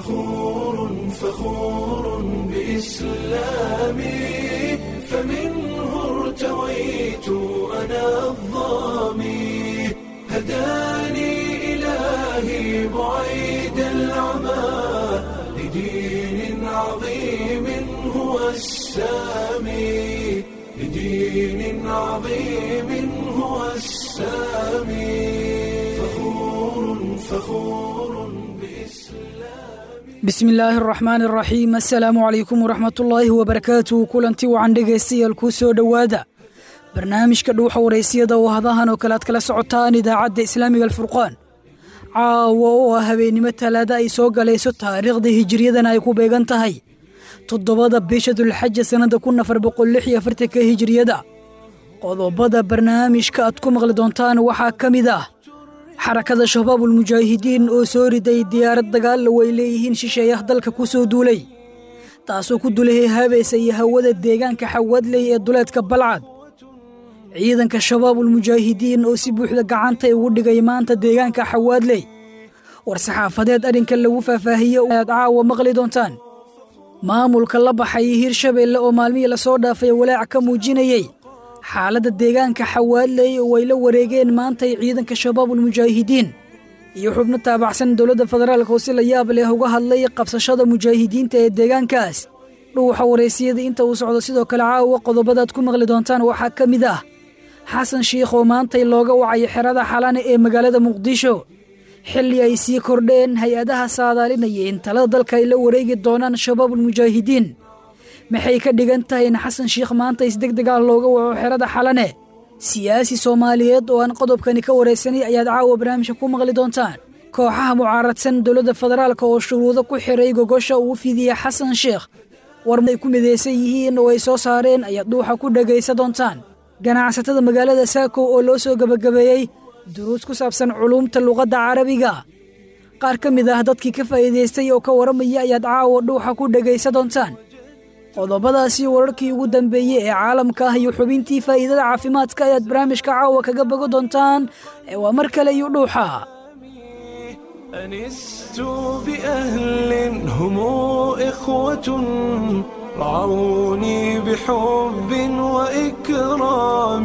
فخور فخور بإسلامي فمنه ارتويت أنا الظامي هداني إلهي بعيد العمى لدين عظيم هو السامي لدين عظيم هو السامي فخور فخور بإسلام bismi illaahi araxmaan araxiim assalaamu calaykum waraxmatullaahi wabarakaatuh kulanti wacan dhegaystayaal kuu soo dhowaada barnaamijka dhuuxa waraysiyada oo hadahan oo kale aad kala socotaan idaacadda islaamiga alfurqaan caawa oo ah habeennimo talaada ay soo galayso taariikhda hijiriyadana ay ku beegan tahay toddobada bisha dulxaja sannada kun afar boqol lix iyo afartanka hijiriyada qodobada barnaamijka aad ku maqli doontaan waxaa ka mid ah xarakada shabaabulmujaahidiin oo soo riday diyaarad dagaalla way leeyihiin shisheeyah dalka ku soo duulay taasoo ku dulahay habeesa iyo hawada deegaanka xawadley ee duleedka balcad ciidanka shabaabulmujaahidiin oo si buuxda gacantay ugu dhigay maanta deegaanka xawaadley war-saxaafadeed arrinka lagu faahfaahiyey aad caawa maqli doontaan maamulka la baxay hirshabeelle oo maalmihii lasoo dhaafay walaac ka muujinayey xaaladda deegaanka xawaadley oo ay la wareegeen maantay ciidanka shabaabulmujaahidiin iyo xubno taabacsan dowladda federaalka oo si la yaab leh uga hadlay qabsashada mujaahidiinta ee deegaankaas dhuuxa waraysiyada inta uu socdo sidoo kale caawa qodobadaad ku maqli doontaan waxaa ka mid ah xasan shiikh oo maantay looga wacay xerada xalane ee magaalada muqdisho xilli ay sii kordheen hay-adaha saadaalinaya in talada dalka ay la wareegi doonaan shabaabulmujaahidiin maxay ka dhigan tahay in xasan shiikh maanta isdegdeg ah looga waco xerada xalane siyaasi soomaaliyeed oo aan qodobkani ka waraysanay ayaad caawa barnaamijka ku maqli doontaan kooxaha mucaaradsan dowladda federaalka oo shuruudo ku xiray gogosha uu fidiyey xasan sheekh war ay ku midaysan yihiin oo ay soo saareen ayaad dhuuxa ku dhegaysa doontaan ganacsatada magaalada saako oo loo soo gebagabeeyey duruus ku saabsan culuumta luqadda carabiga qaar ka mid ah dadkii ka faa'iidaystay oo ka warramaya ayaad caawa dhuuxa ku dhegaysa doontaan qodobadaasi wararkii ugu dambeeyey ee caalamka ah iyo xubintii faa'iidada caafimaadka ayaad barnaamijka caawa kaga bogo doontaan ee waa mar kale iyo dhuuxa أنست بأهل هم إخوة رعوني بحب وإكرام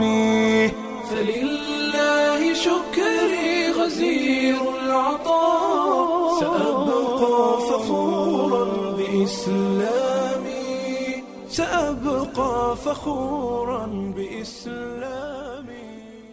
فلله شكري غزير العطاء سأبقى فخورا بإسلامي سأبقى فخورا بإسلامي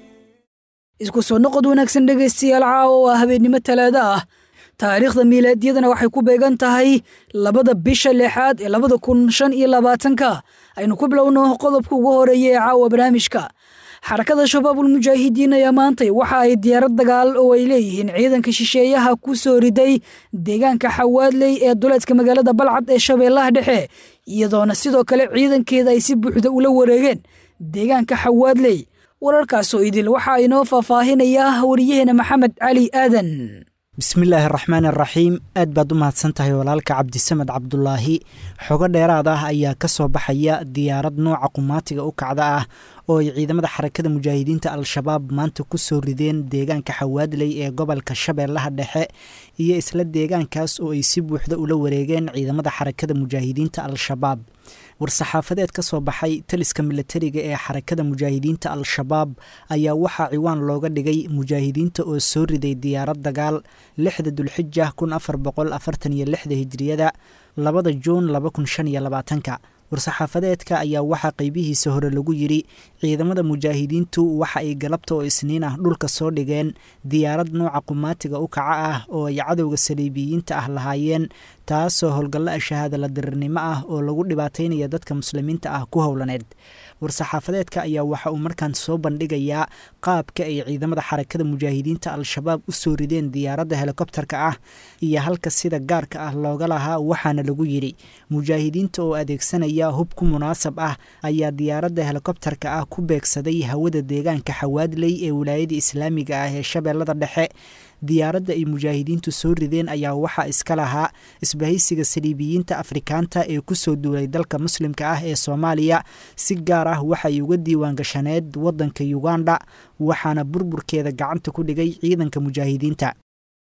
isku soo noqod wanaagsan dhegaystayaal caawa waa habeennimo talaada ah taariikhda miilaadyadana waxay ku beegan tahay labada bisha lixaad ee labada kun shan iyo labaatanka aynu ku bilowno qodobka ugu horeeya ee caawa barnaamijka xarakada shabaabulmujaahidiin ayaa maantay waxa ay diyaarad dagaal oo ay leeyihiin ciidanka shisheeyaha ku soo riday deegaanka xawaadley ee duleedka magaalada balcad ee shabeellaha dhexe iyadoona sidoo kale ciidankeeda ay si buuxda ula wareegeen deegaanka xawaadley wararkaasoo idil waxaa inoo faahfaahinayaa wariyaheena maxamed cali aadan bismillaahi araxmaan araxiim aad baad u mahadsan tahay walaalka cabdisamed cabdulaahi xogo dheeraad ah ayaa ka soo baxaya diyaarad nooca qumaatiga u kacda ah oo ay ciidamada xarakada mujaahidiinta al-shabaab maanta ku soo rideen deegaanka xawaadley ee gobolka shabeellaha dhexe iyo isla deegaankaas oo ay si buuxda ula wareegeen ciidamada xarakada mujaahidiinta al-shabaab war-saxaafadeed ka soo baxay taliska milatariga ee xarakada mujaahidiinta al-shabaab ayaa waxaa ciwaan looga dhigay mujaahidiinta oo soo riday diyaarad dagaal lixda dulxija kun afar boqol afartan iyo lixda hijriyada labada juun laba kun shan iyo labaatanka war-saxaafadeedka ayaa waxaa qeybihiisa hore lagu yidhi ciidamada mujaahidiintu waxa ay galabta oo isniin ah dhulka soo dhigeen diyaarad nooca qumaatiga u kaca ah oo ay cadowga saliibiyiinta ah lahaayeen taasoo howlgallo shahaada la dirirnimo ah oo lagu dhibaataynaya dadka muslimiinta ah ku howlaneed war-saxaafadeedka ayaa waxa uu markaan soo bandhigayaa qaabka ay ciidamada xarakada mujaahidiinta al-shabaab u soo rideen diyaaradda helikobtarka ah iyo halka sida gaarka ah looga lahaa waxaana lagu yidhi mujaahidiinta oo adeegsanaya hub ku munaasab ah ayaa diyaaradda helikobtarka ah ku beegsaday hawada deegaanka xawaadley ee wilaayada islaamiga ah ee shabeellada dhexe diyaaradda ay mujaahidiintu soo rideen ayaa waxaa iska lahaa isbahaysiga saliibiyiinta afrikaanta ee kusoo duulay dalka muslimka ah ee soomaaliya si gaar ah waxay uga diiwaan gashaneed waddanka uganda waxaana burburkeeda gacanta ku dhigay ciidanka mujaahidiinta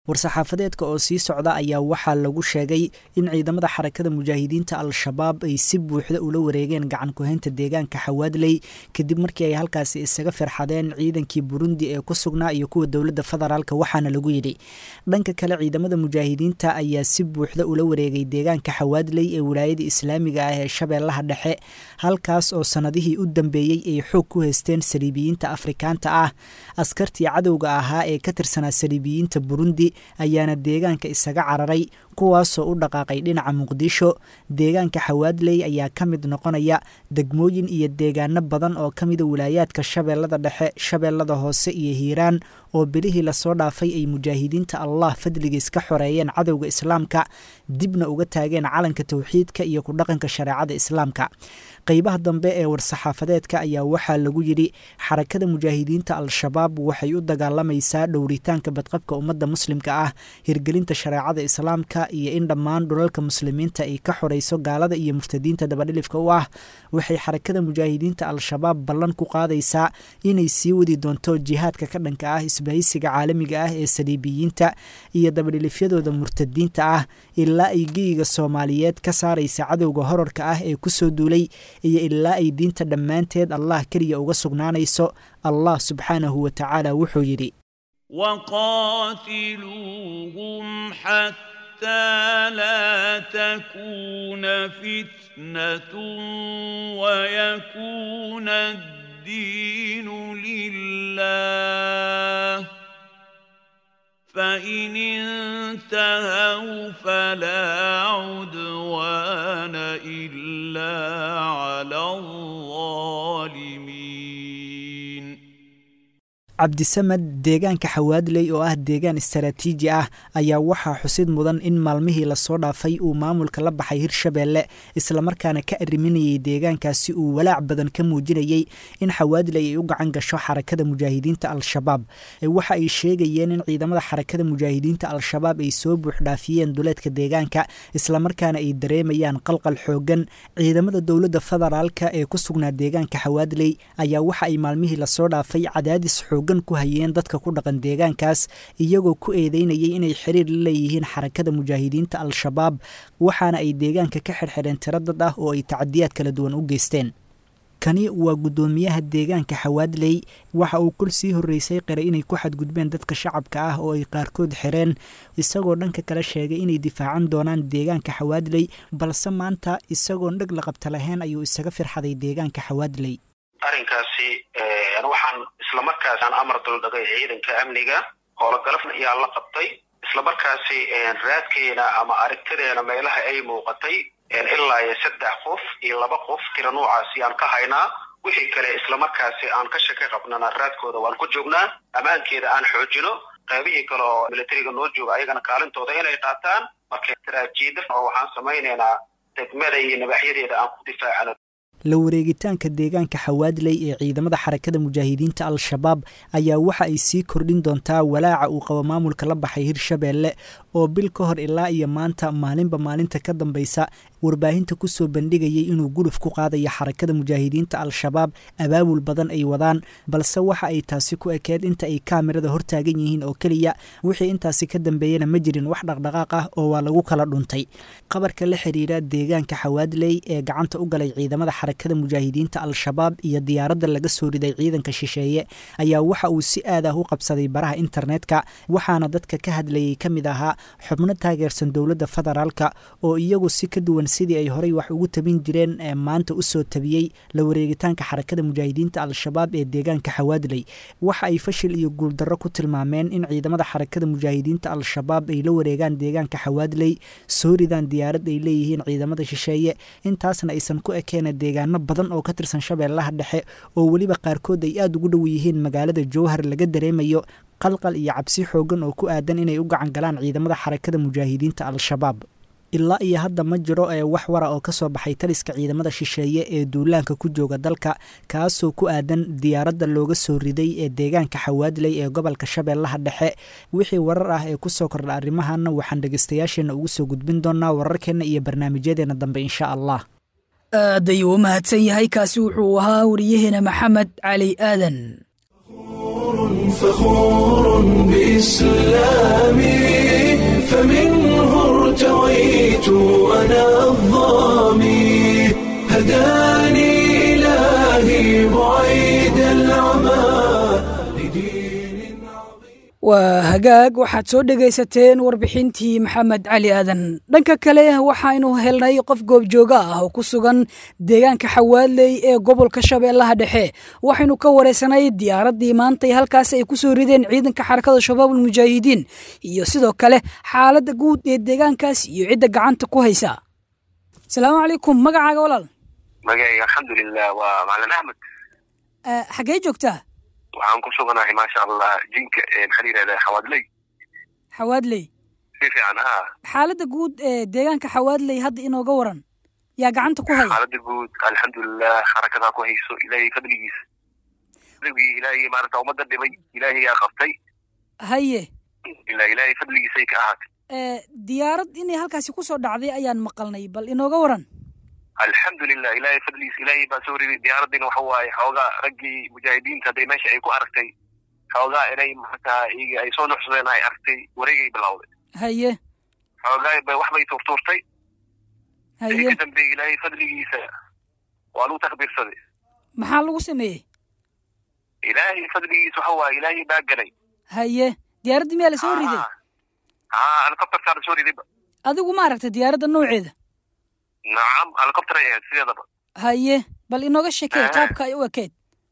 war-saxaafadeedka oo sii socda ayaa waxaa lagu sheegay in ciidamada xarakada mujaahidiinta al-shabaab ay si buuxda ula wareegeen gacan ku-haynta deegaanka xawaadley kadib markii ay halkaasi isaga firxadeen ciidankii burundi ee ku sugnaa iyo kuwa dowladda federaalk waxaana lagu yidhi dhanka kale ciidamada mujaahidiinta ayaa si buuxda ula wareegay deegaanka xawaadley ee wilaayada islaamiga ah ee shabeellaha dhexe halkaas oo sannadihii u dambeeyey ay xoog ku haysteen saliibiyiinta afrikaanta ah askartii cadowga ahaa ee ka tirsanaa saliibiyiinta burundi ayaana deegaanka isaga cararay kuwaasoo u dhaqaaqay dhinaca muqdisho deegaanka xawaadley ayaa ka mid noqonaya degmooyin iyo deegaano badan oo ka mida wilaayaadka shabeellada dhexe shabeellada hoose iyo hiiraan oo bilihii lasoo dhaafay ay mujaahidiinta allah fadligiis ka xoreeyeen cadowga islaamka dibna uga taageen calanka towxiidka iyo ku dhaqanka shareecada islaamka qeybaha dambe ee war-saxaafadeedka ayaa waxaa lagu yidhi xarakada mujaahidiinta al-shabaab waxay u dagaalamaysaa dhowritaanka badqabka ummadda muslimka ah hirgelinta shareecada islaamka iyo in dhammaan dhulalka muslimiinta ay ka xorayso gaalada iyo murtadiinta dabadhilifka u ah waxay xarakada mujaahidiinta al-shabaab ballan ku qaadaysaa inay sii wadi doonto jihaadka ka dhanka ah isbahaysiga caalamiga ah ee saliibiyiinta iyo dabadhilifyadooda murtadiinta ah ilaa ay geyiga soomaaliyeed ka saaraysa cadowga horarka ah ee kusoo duulay iyo ilaa ay diinta dhammaanteed allah keliya uga sugnaanayso allah subxaanahu wa tacaala wuxuu yidhi وقاتلوهم حتى لا تكون فتنة ويكون الدين لله فإن انتهوا فلا عدوان إلا على الظالمين cabdisamed deegaanka xawaadley oo ah deegaan istaraatiiji ah ayaa waxaa xusid mudan in maalmihii lasoo dhaafay uu maamulka la baxay hirshabeelle islamarkaana ka arriminayay deegaankaasi uu walaac badan ka muujinayey in xawaadley ay u gacan gasho xarakada mujaahidiinta al-shabaab waxa ay sheegayeen in ciidamada xarakada mujaahidiinta al-shabaab ay soo buuxdhaafiyeen duleedka deegaanka islamarkaana ay dareemayaan qalqal xoogan ciidamada dowladda federaalka ee ku sugnaa deegaanka xawaadley ayaa waxa ay maalmihii lasoo dhaafay cadaadis xoog ku hayeen dadka ku dhaqan deegaankaas iyagoo ku eedeynayay inay xiriir la leeyihiin xarakada mujaahidiinta al-shabaab waxaana ay deegaanka ka xirxidheen tiro dad ah oo ay tacadiyaad kala duwan u geysteen kani waa guddoomiyaha deegaanka xawaadley waxa uu kol sii horreysay qiray inay ku xadgudbeen dadka shacabka ah oo ay qaarkood xireen isagoo dhanka kale sheegay inay difaacan doonaan deegaanka xawaadley balse maanta isagoon dheg la qabta lahayn ayuu isaga firxaday deegaanka xawaadley arrinkaasi waxaan islamarkaas aan amar duldhagay ciidanka amniga howlogalafna ayaa la qabtay islamarkaasi raadkeena ama aragtadeena meelaha ay muuqatay ilaa iyo saddex qof iyo laba qof tira noocaasi aan ka haynaa wixii kale islamarkaasi aan ka shaka qabnana raadkooda waan ku joognaa ammaankeeda aan xoojino qaybihii kale oo militariga noo jooga ayagana kaalintooda inay qaataan marka taraajiida oo waxaan samaynaynaa degmada iyo nabaxyadeeda aan ku difaacano la wareegitaanka deegaanka xawaadley ee ciidamada xarakada mujaahidiinta al-shabaab ayaa waxa ay sii kordhin doontaa walaaca uu qabo maamulka la baxay hirshabeelle oo bil ka hor ilaa iyo maanta maalinba maalinta ka dambaysa warbaahinta kusoo bandhigayay inuu guluf ku qaadayo xarakada mujaahidiinta al-shabaab abaabul badan ay wadaan balse waxa ay taasi ku ekeed inta ay kaamirada hortaagan yihiin oo keliya wixii intaasi ka dambeeyana ma jirin wax dhaqdhaqaaq ah oo waa lagu kala dhuntay qabarka la xiriira deegaanka xawaadley ee gacanta u galay ciidamada xarakada mujaahidiinta al-shabaab iyo diyaaradda laga soo riday ciidanka shisheeye ayaa waxa uu si aad ah u qabsaday baraha internetka waxaana dadka ka hadlayay ka mid ahaa xubno taageersan dowladda federaalka oo iyagu si ka duwan sidii ay horey wax ugu tabin jireen ee maanta usoo tabiyey la wareegitaanka xarakada mujaahidiinta al-shabaab ee deegaanka xawaadley waxa ay fashil iyo guuldarro ku tilmaameen in ciidamada xarakada mujaahidiinta al-shabaab ay la wareegaan deegaanka xawaadley soo ridaan diyaarad ay leeyihiin ciidamada shisheeye intaasna aysan ku ekeena deegaano badan oo ka tirsan shabeellaha dhexe oo weliba qaarkood ay aada ugu dhow yihiin magaalada jowhar laga dareemayo qalqal iyo cabsi xoogan oo ku aadan inay u gacan galaan ciidamada xarakada mujaahidiinta al-shabaab ilaa iyo hadda ma jiro ee wax wara oo kasoo baxay taliska ciidamada shisheeye ee duulaanka ku jooga dalka kaasoo ku aadan diyaaradda looga soo riday ee deegaanka xawaadley ee gobolka shabeellaha dhexe wixii warar ah ee kusoo kordha arrimahanna waxaan dhegeystayaasheenna ugu soo gudbin doonaa wararkeenna iyo barnaamijyadeena dambe insha allah aad ayuu u mahadsan yahay kaasi wuxuu ahaa wariyaheena maxamed cali aadan فخور بإسلامي فمنه ارتويت أنا الظامي هداني إلهي بعيد العمى لدين عظيم waa hagaag waxaad soo dhegaysateen warbixintii maxamed cali aadan dhanka kale waxaynu helnay qof goobjooga ah oo ku sugan deegaanka xawaadley ee gobolka shabeellaha dhexe waxaynu ka wareysanay diyaaraddii maantay halkaas ay ku soo rideen ciidanka xarakada shabaabul mujaahidiin iyo sidoo kale xaaladda guud ee deegaankaas iyo cidda gacanta ku haysa asalaamu calaykum magacaaga walaal magacayga alxamdulilah waa macalin axmed Eh, xaggee joogtaa waxaan ku suganahay maasha allah jinka maxaa la yidhahdaa xawaadley xawaadley si fiican ha xaaladda guud ee deegaanka xawaadley hadda inooga waran yaa gacanta ku haya xaalada guud alxamdulilah xarakadaa ku hayso ilaahay fadligiisa fadligii ilaahay maarata ummadda dhibay ilaahay yaa qabtay haye ilaa ilaahay fadligiisay ka ahaatay Eh, diyaarad inay halkaasi ku soo dhacday ayaan maqalnay bal inooga waran alxamdulilah ilaahay fadligiisa ilaahay baa soo riday diyaaraddiina waxa waaye xoogaa raggii mujaahidiinta hadday meesha ay ku aragtay xoogaa inay markaa iyaga ay soo nuxsadeen ay aragtay wareegay bilowday haye xoogaa bay wax bay tuurtuurtay haye ka dambeeyey ilaahay fadligiisa waa lagu takbiirsaday maxaa lagu sameeyey ilaahay fadligiisa waxa waaye ilaahay baa ganay haye diyaaraddii miyaa la soo riday haa helicopterkaa la soo ridayba adigu ma aragta diyaaradda nooceeda nacam helicopter ay ahayd sideedaba haye bal inooga sheekee Ah. qaabka ay u ekeyd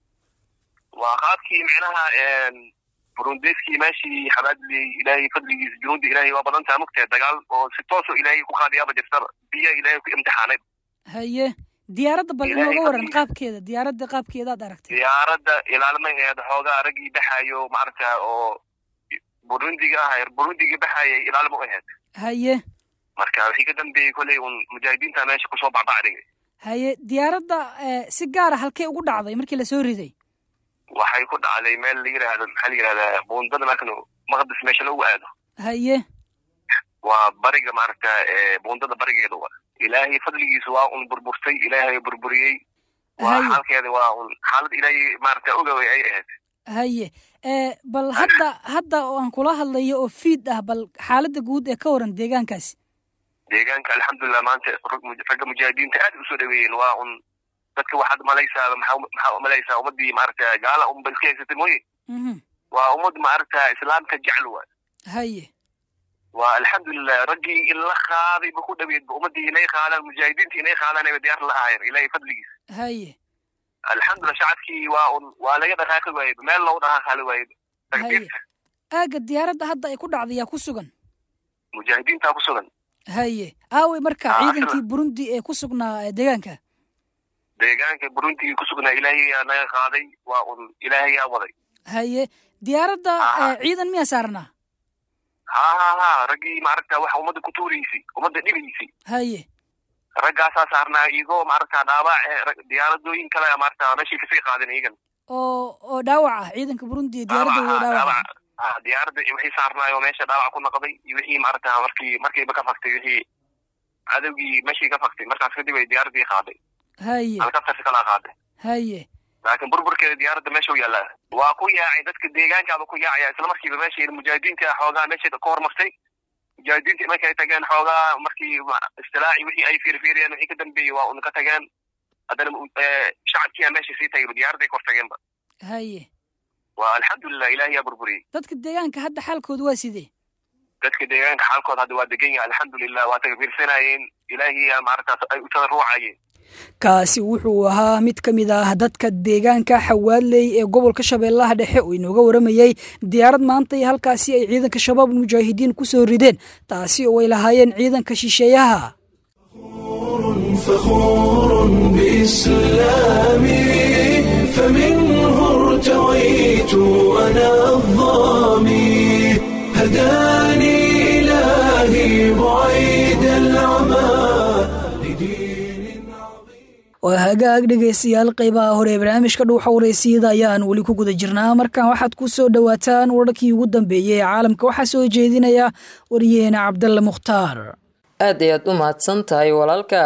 waa qaabkii micnaha burundeskii meeshii xabaadley ilaahay fadligiisa junuudda ilaahay waa badan taha mugtahay dagaal oo si toosoo ilaahay ku qaadiyaaba jirtaba biya ilaahay ku imtixaanay haye diyaaradda bal Ilaahay inooga waran fadligiisa. qaabkeeda diyaaradda qaabkeedaad aragtay diyaaradda ilaalmay ahayd xoogaa raggii baxaayo maaragta oo burundiga ah burundigii baxaayay ilaalmo u ahayd haye marka wixii ka dambeeyey kolley un mujaahidiinta meesha kusoo bacbacdhigay haye diyaaradda eh, si gaara halkee ugu dhacday markii la soo riday waxay ku dhacday meel la yidhaahdo maxaa la yidhahdaa buundada markan maqdis meesha lagu aado haye waa bariga maaragta ee buundada barigeeda wa ilaahay fadligiisa waa un burburtay ilaahay burburiyey waa haye xaalkeeda waa un xaalad ilaahay maaragta ogaway ay ahayd haye Eh, bal hadda hadda oo aan kula hadlayo oo fiid ah bal xaaladda guud ee ka waran deegaankaasi deegaanka alxamdulilah maanta rag mu- ragga mujaahidiinta aad usoo dhaweeyeen waa un dadka waxaad malaysaa maxaa maxaa malaysaa ummadii maaragta gaala unba iska haysatay mooye Mhm. waa ummad maaragta islaamka jecel wa haye waa alxamdulilah raggii in la qaaday ba ku dhaweedba ummadii inay qaadaan mujaahidiinta inay qaadaan ayba diyaar la ahaayeen ilaahay fadligiisa haye alxamdulilah shacabkii waa un waa laga dhaqaaqi waayey meel loogu dhaqaaqali waayey takbiirta aagga diyaaradda hadda ay ku dhacday yaa ku sugan mujaahidiintaa ku sugan haye aawey marka Ah, ciidankii sida- burundi ee ku sugnaa eh, deegaanka deegaanka burundigii ku sugnaa ilaahay yaa naga qaaday waa un ilaahay yaa waday haye diyaaradda Ah. eh, ciidan miyaa saarnaa ha ha ha raggii maaragta waxa ummadda ku tuuraysay ummadda dhibaysay haye raggaasaa saarnaa iyagoo maaragta dhaawac eh, rag- diyaaradooyin kale maaragta meeshii kasii qaadeen iyagan oo oo dhaawac ah ciidanka burundi iyo diyaaradda Dhaawac, waa ha, dhaawac dhaawac. Ha, diyaaradda wixii saarnaayo meesha dhaawac ku noqday iyo wixii maaragta markii markiiba ka faktay wixii cadowgii meeshii ka faktay markaas kadib ay diyaaraddii qaaday haye halkaftarsi kalaa qaaday haye laakiin burburkeeda diyaaradda meesha u yaallaa waa ku yaacay dadka deegaankaaba ku yaacaya isla markiiba meesha mujaahidiinta xoogaa meesha ka hormartay mujaahidiinta markay ay tageen xoogaa markii ma- istilaaci wixii ay fiirfiiriyeen wixii ka dambeeyey waa un ka tageen haddana eh, shacabkiyaa meesha sii tagay diyaaradday kor tageenba haye waa alxamdulilah ilaahi yaa burburiyey dadka deegaanka hadda xaalkoodu waa sidee dadka deegaanka xaalkood hadda waa degan yahay alxamdulilah waa takfiirsanayeen ilaahi yaa maaragtaas ay u tadaruucayeen kaasi wuxuu ahaa mid ka mid ah dadka deegaanka xawaadley ee gobolka shabeellaha dhexe oo inooga waramayey diyaarad maanta iyo halkaasi ay ciidanka shabaab mujaahidiin ku soo rideen taasi oo ay lahaayeen ciidanka shisheeyaha فخور بإسلامي فمنه ارتويت أنا الظامي هداني إلهي بعيد العمى لدين عظيم waa hagaag dhegaystayaal qaybaha hore ee barnaamijka dhuuxa wareysiyada ayaan weli ku guda jirnaa markan waxaad ku soo dhowaataan wararkii ugu dambeeyey ee caalamka waxaa soo jeedinaya wariyeena cabdalle mukhtaar aad ayaad u mahadsan tahay walaalka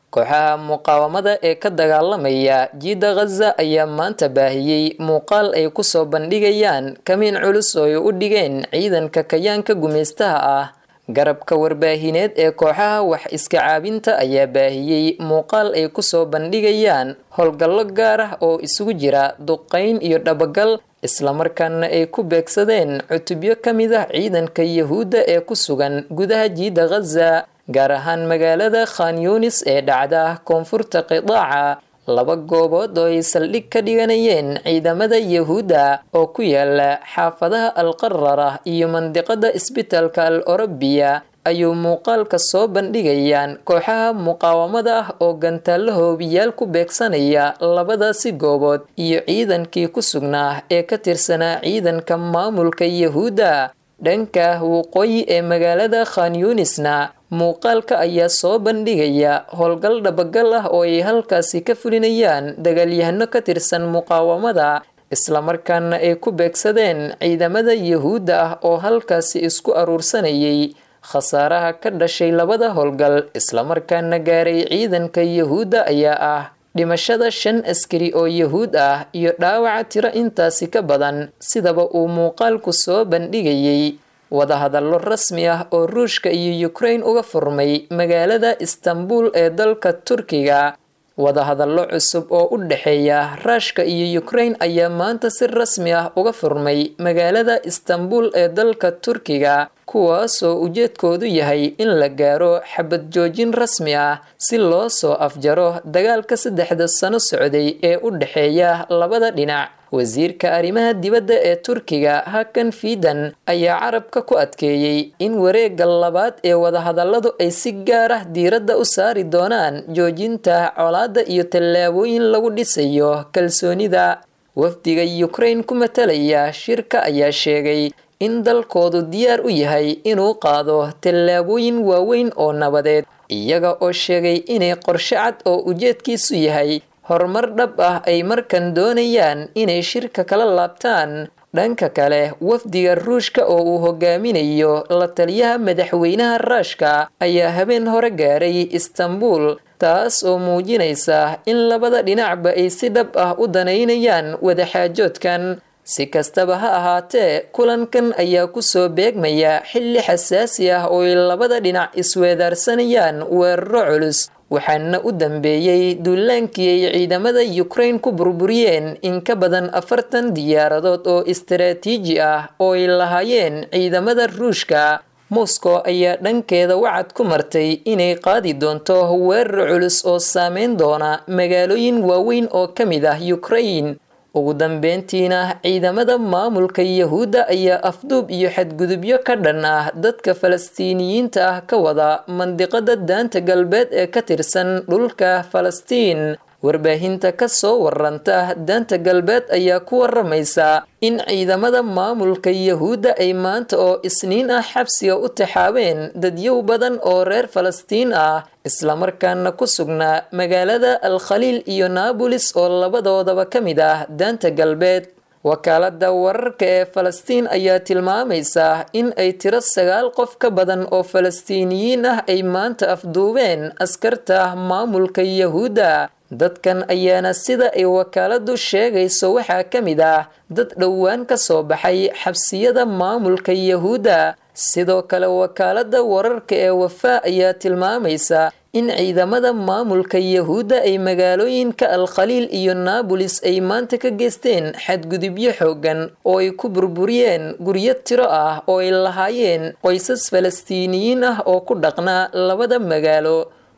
kooxaha muqaawamada ee ka dagaalamaya jiida khaza ayaa maanta baahiyey muuqaal ay kusoo bandhigayaan kamiin culus oo ay u dhigeen ciidanka kayaanka gumaystaha ah garabka warbaahineed ee kooxaha wax iska caabinta ayaa baahiyey muuqaal ay kusoo bandhigayaan howlgallo gaar ah oo isugu jira duqayn iyo dhabagal islamarkaana ay ku beegsadeen cutubyo ka mid ah ciidanka yahuudda ee ku sugan gudaha jiida khaza gaar ahaan magaalada khan yunis ee dhacda koonfurta qidaaca laba goobood oo ay saldhig ka dhiganayeen ciidamada yahuudda oo ku yaala xaafadaha alqarara iyo mandiqada isbitaalka al orobiya ayuu muuqaalka soo bandhigayaan kooxaha muqaawamada ah oo gantaallo hoobiyaal ku beegsanaya labadaasi goobood iyo ciidankii ku sugnaa ee ka tirsanaa ciidanka maamulka yahuudda dhanka waqooyi ee magaalada khan yunisna muuqaalka ayaa soo bandhigaya howlgal dhabagal ah oo ay halkaasi ka fulinayaan dagaalyahano ka tirsan muqaawamada islamarkaana ay ku beegsadeen ciidamada yahuudda ah oo halkaasi isku aruursanayay khasaaraha ka dhashay labada howlgal islamarkaana gaaray ciidanka yahuudda ayaa ah dhimashada shan askari oo yahuud ah iyo dhaawaca tiro intaasi ka badan sidaba uu muuqaalku soo bandhigayay wadahadallo rasmi ah oo ruushka iyo ukraine uga furmay magaalada istanbul ee dalka turkiga wadahadallo cusub oo u dhexeeya ruushka iyo ukraine ayaa maanta si rasmi ah uga furmay magaalada istanbul ee dalka turkiga kuwaasoo ujeedkoodu yahay in la gaaro xabad joojin rasmi ah si loo soo afjaro dagaalka saddexda sano socday ee u dhexeeya labada dhinac wasiirka arrimaha dibadda ee turkiga hakan fiidan ayaa carabka ku adkeeyey in wareegga labaad ee wadahadalladu ay si gaar ah diiradda u saari doonaan joojinta colaadda iyo tallaabooyin lagu dhisayo kalsoonida wafdiga ukraine ku matalaya shirka ayaa sheegay in dalkoodu diyaar u yahay inuu qaado tallaabooyin waaweyn oo nabadeed iyaga oo sheegay inay qorshe cad oo ujeedkiisu yahay horumar dhab ah ay markan doonayaan inay shirka kala laabtaan dhanka kale wafdiga ruushka oo uu hogaaminayo la taliyaha madaxweynaha ruushka ayaa habeen hore gaaray istanbul taas oo muujinaysa in labada dhinacba ay si dhab ah u danaynayaan wadaxaajoodkan si kastaba ha ahaatee kulankan ayaa kusoo beegmaya xilli xasaasi ah oo ay labada dhinac isweedaarsanayaan weeraro culus waxaana u dambeeyey duulaankii ay ciidamada ukraine ku burburiyeen in ka badan afartan diyaaradood oo istaraatiiji ah oo ay lahaayeen ciidamada ruushka moscow ayaa dhankeeda wacad ku martay inay qaadi doonto weerar culus oo saameyn doona magaalooyin waaweyn oo ka mid ah ukraine ugu dambeyntiina ciidamada maamulka yahuudda ayaa afduub iyo xadgudubyo ka dhan ah dadka falastiiniyiinta ah ka wada mandiqada daanta galbeed ee ka tirsan dhulka falastiin warbaahinta ka soo waranta daanta galbeed ayaa ku waramaysa in ciidamada maamulka yahuudda ay maanta oo isniin ah xabsiga u taxaabeen dadyow badan oo reer falastiin ah islamarkaana ku sugnaa magaalada al khaliil iyo naabolis oo labadoodaba ka mid ah daanta galbeed wakaalada wararka ee falastiin ayaa tilmaamaysa in ay tiro sagaal qof ka badan oo falastiiniyiin ah ay maanta afduubeen askarta maamulka yahuudda dadkan ayaana sida ay wakaaladu sheegayso waxaa ka mid ah dad dhowaan ka soo baxay xabsiyada maamulka yahuudda sidoo kale wakaalada wararka ee wafaa ayaa tilmaamaysa in ciidamada maamulka yahuudda ay magaalooyinka al khaliil iyo naabolis ay maanta ka geysteen xadgudubyo xoogan oo ay ku burburiyeen guryo tiro ah oo ay lahaayeen qoysas falastiiniyiin ah oo ku dhaqnaa labada magaalo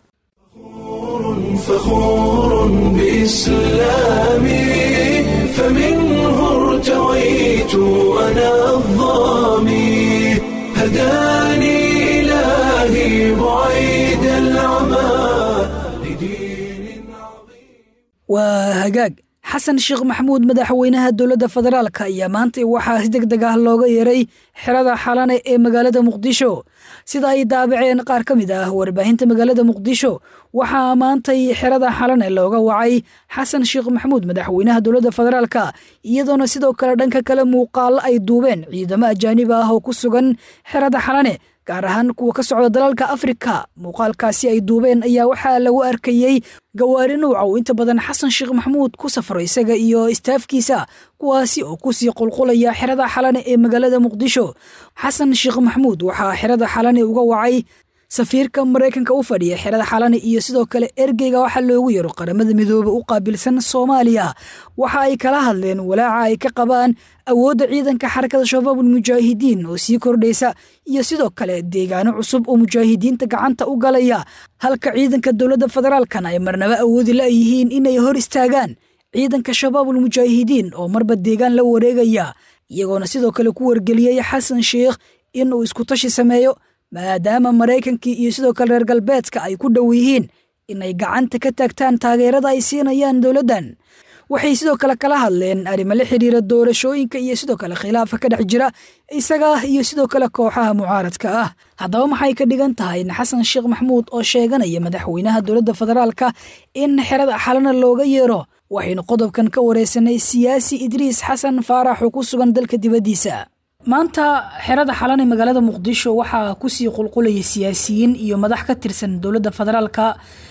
فخور بإسلامي فمنه ارتويت أنا الظامي هداني إلهي بعيد العمى لدين عظيم waa hagaag xasan sheekh maxamuud madaxweynaha dowladda federaalka ayaa maanta waxaa si deg deg ah looga yeeray xerada xalane ee magaalada muqdisho sida ay daabaceen qaar ka mid ah warbaahinta magaalada muqdisho waxaa maantay xerada xalane looga wacay xasan sheekh maxamuud madaxweynaha dowladda federaalka iyadoona sidoo kale dhanka kale muuqaalo ay duubeen ciidamo ajaanib ah oo ku sugan xerada xalane gaar ahaan kuwa ka socda dalalka afrika muuqaalkaasi ay duubeen ayaa waxaa lagu arkayey gawaari nuuca uu inta badan xasan sheekh maxamuud ku safro isaga iyo istaafkiisa kuwaasi oo kusii qulqulaya xerada xalane ee magaalada muqdisho xasan sheekh maxamuud waxaa xerada xalane uga wacay safiirka maraykanka u fadhiya xerada xalane iyo sidoo kale ergeyga waxaa loogu yaro qaramada midoobe u qaabilsan soomaaliya waxa ay kala hadleen walaaca ay ka qabaan awoodda ciidanka xarakada shabaabul mujaahidiin oo sii kordhaysa iyo sidoo kale deegaano cusub oo mujaahidiinta gacanta u galaya halka ciidanka dowladda federaalkana ay marnaba awoodi la yihiin inay hor istaagaan ciidanka shabaabul mujaahidiin oo marba deegaan la wareegaya iyagoona sidoo kale ku wargeliyey xasan sheekh inuu iskutashi sameeyo maadaama maraykankii iyo sidoo kale reer galbeedka ay ku dhow yihiin inay gacanta ka taagtaan taageerada ay siinayaan dowladdan waxay sidoo kale kala hadleen arrimo la xidhiira doorashooyinka iyo sidoo kale khilaafa ka dhex jira isaga iyo sidoo kale kooxaha mucaaradka ah haddaba maxay ka dhigan tahay in xasan sheekh maxamuud oo sheeganaya madaxweynaha dowladda federaalka in xerada xalana looga yeero waxaynu qodobkan ka wareysanay siyaasi idriis xasan faarax oo ku sugan dalka dibaddiisa maanta xerada xalane magaalada muqdisho waxaa kusii qulqulaya siyaasiyiin iyo madax ka tirsan dowladda federaalka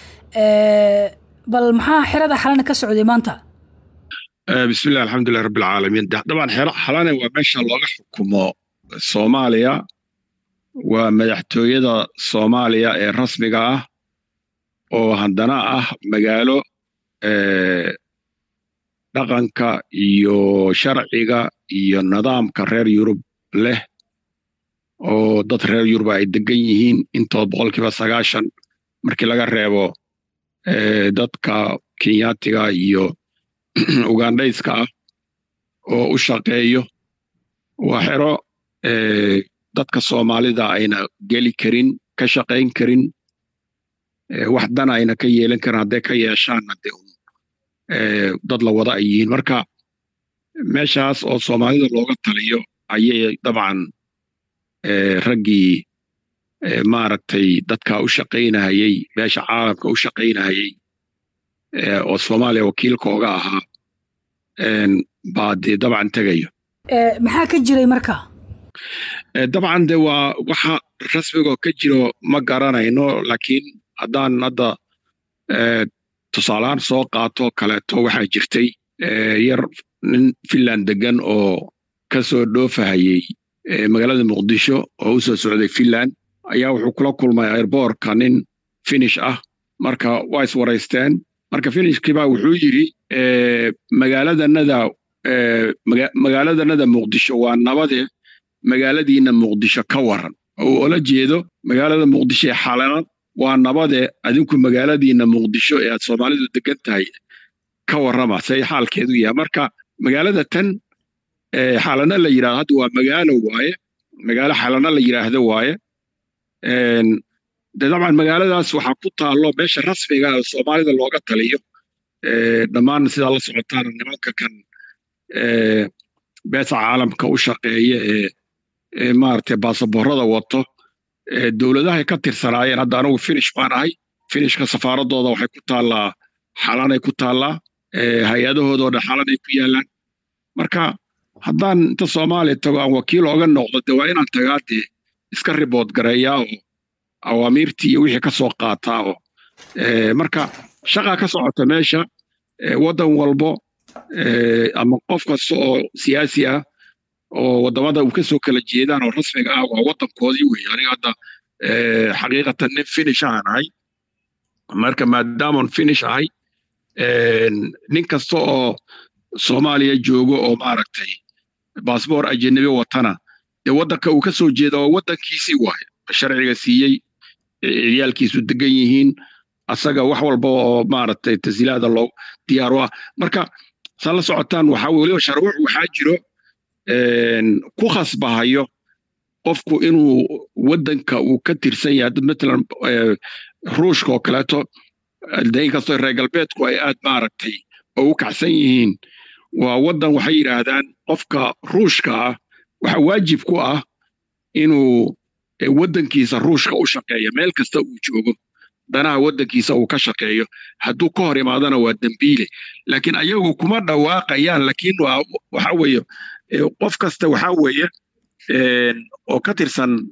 bal maxaa xerada xalane ka socday maanta bismillahi alxamdulilah rabbi alcaalamiin dabcan xero xalane waa meesha looga xukumo soomaaliya waa madaxtooyada soomaaliya ee rasmiga ah oo haddana ah magaalo dhaqanka iyo sharciga iyo nidaamka reer yurub leh oo dad reer yurub ay degan yihiin intood boqolkiiba sagaashan markii laga reebo dadka kenyaatiga iyo ugandhayska ah oo u shaqeeyo waa xero dadka soomaalida ayna geli karin ka shaqayn karin wax dana ayna ka yeelan karin hadday ka yeeshaanna dee dad la wada ay yihiin marka meeshaas oo soomaalida looga taliyo ayay dabcan raggii maaragtay dadka u shaqaynahayey meesha caalamka u shaqaynahayey oo soomaaliya wakiilkooga ahaa baa dee dabcan tegayo maxaa ka jiray marka dabcan de waa waxa rasmigoo ka jiro ma garanayno laakiin haddaan hadda tusaalahaan soo qaato kaleeto waxaa jirtay yar nin finland degan oo ka soo dhoofahayey magaalada muqdisho oo u soo socday finland ayaa wuxuu kula kulmay airboorka nin finish ah marka waa iswaraysteen marka finishkiibaa wuxuu yidhi magaaladanada magaaladanada muqdisho waa nabade magaaladiina muqdisho ka waran oo ola jeedo magaalada muqdisho ee xalana waa nabade adinku magaaladiina muqdisho ee aad soomaalidu degan tahay ka warrama say xaalkeedu yahay marka magaalada tan xalana la yidhahdo hadda waa magaalo waaye magaalo xalana la yidhaahdo waaye de dabcan magaaladaas waxaa ku taallo meesha rasmiga oo soomaalida looga taliyo dhammaan sidaa la socotaan nimanka kan beesa caalamka u shaqeeya ee maaragtay baasaboorada wato dowladahay ka tirsanaayeen hadda anigu finish baan ahay finishka safaaradooda waxay ku taallaa xalanay ku taallaa hay-adahoodoo dhan xalanay ku yaallaan marka haddaan inta soomaaliya tago aan wakiil ooga noqdo de waa inaan tagaa dee iska ribood gareeyaa oo awaamiirtii iyo wixii ka soo qaataa oo marka shaqaa ka socota meesha waddan walbo ama qof kasta oo siyaasi ah oo waddamada uu ka soo kala jeedaan oo rasmiga ah waa waddankoodii wey aniga hadda xaqiiqatan nin finish ahaan ahay marka maadaaman finish ahay nin kasta oo soomaaliya joogo oo maaragtay baasboor ajanabi watana dee waddanka uu ka soo jeeda waa waddankiisii waaye sharciga siiyey ciyaalkiisu degan yihiin asaga wax walba oo maaragtay tasiilaada loo diyaaro ah marka saa la socotaan waxaa weliba sharwuc waxaa jiro ku khasbahayo qofku inuu waddanka uu ka tirsan yahay matalan ruushka oo kaleeto inkastoo reer galbeedku ay aad maaragtay oo u kacsan yihiin waa waddan waxay yidhaahdaan qofka ruushka ah waxa waajib ku ah inuu waddankiisa ruushka u shaqeeyo meel kasta uu joogo danaha waddankiisa uu ka shaqeeyo hadduu ka hor imaadana waa dembiile laakiin ayagu kuma dhawaaqayaan laakiin waxa weeye qof kasta waxa weeye oo ka tirsan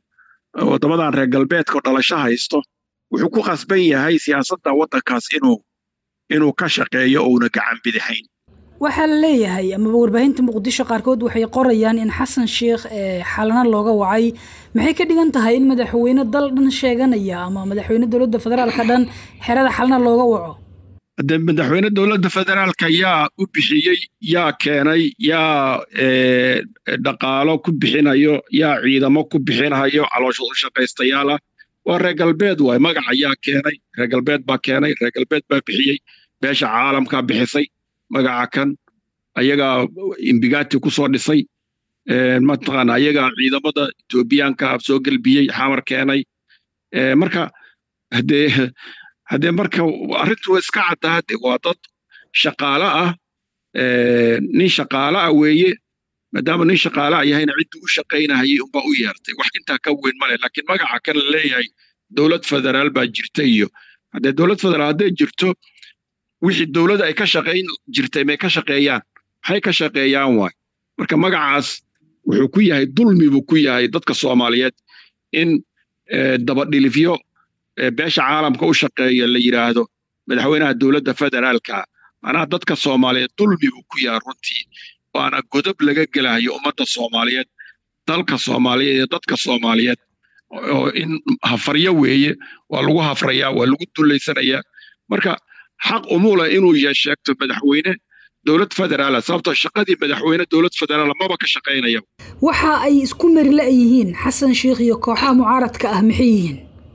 waddamadan reer galbeedka oo dhalasho haysto wuxuu ku khasban yahay siyaasadda waddankaas inuu inuu ka shaqeeyo ouna gacan bidixayn waxaa la leeyahay amaba warbaahinta muqdisho qaarkood waxay qorayaan in xasan sheikh xalana looga wacay maxay ka dhigan tahay in madaxweyne dal dhan sheeganaya ama madaxweyne dowladda federaalka dhan xerada xalana looga waco de madaxweyne dowladda federaalka yaa u bixiyey yaa keenay yaa dhaqaalo ku bixinayo yaa ciidamo ku bixinayo caloosha u shaqaystayaal ah waa reer galbeed waay magaca yaa keenay reer galbeed baa keenay reer galbeed baa bixiyey beesha caalamkaa bixisay magaca kan ayagaa imbigati ku soo dhisay mataqaana ayagaa ciidamada etoobiyaanka soo gelbiyey xamar keenay marka haddee haddee marka arrintu waa iska caddaa de waa dad shaqaale ah nin shaqaale ah weeye maadaama nin shaqaale ah yahayna ciddii u shaqaynahayay unbaa u yeertay wax intaa ka weyn male laakiin magaca kan la leeyahay dowlad federaal baa jirta iyo haddee dowlad federaal hadday jirto wixii dowladda ay ka shaqayn jirtay may ka shaqeeyaan maxay ka shaqeeyaan waay marka magacaas wuxuu ku yahay dulmi buu ku yahay dadka soomaaliyeed in dabadhilifyo beesha caalamka u shaqeeya la yidhaahdo madaxweynaha dowladda federaalka macnaha dadka soomaaliyeed dulmi buu ku yahay runtii waana godob laga gelayo ummadda soomaaliyeed dalka soomaaliyeed iyo dadka soomaaliyeed oo in hafaryo weeye waa lagu hafrayaa waa lagu dullaysanayaa marka xaq umula inuu sheegto madaxweyne dowlad federaala sababtoo shaqadii madaxweyne dowlad federaala maba ka shaqaynaya waxa ay isku merila yihiin xasan sheikh iyo kooxaha mucaaradka ah maxay yihiin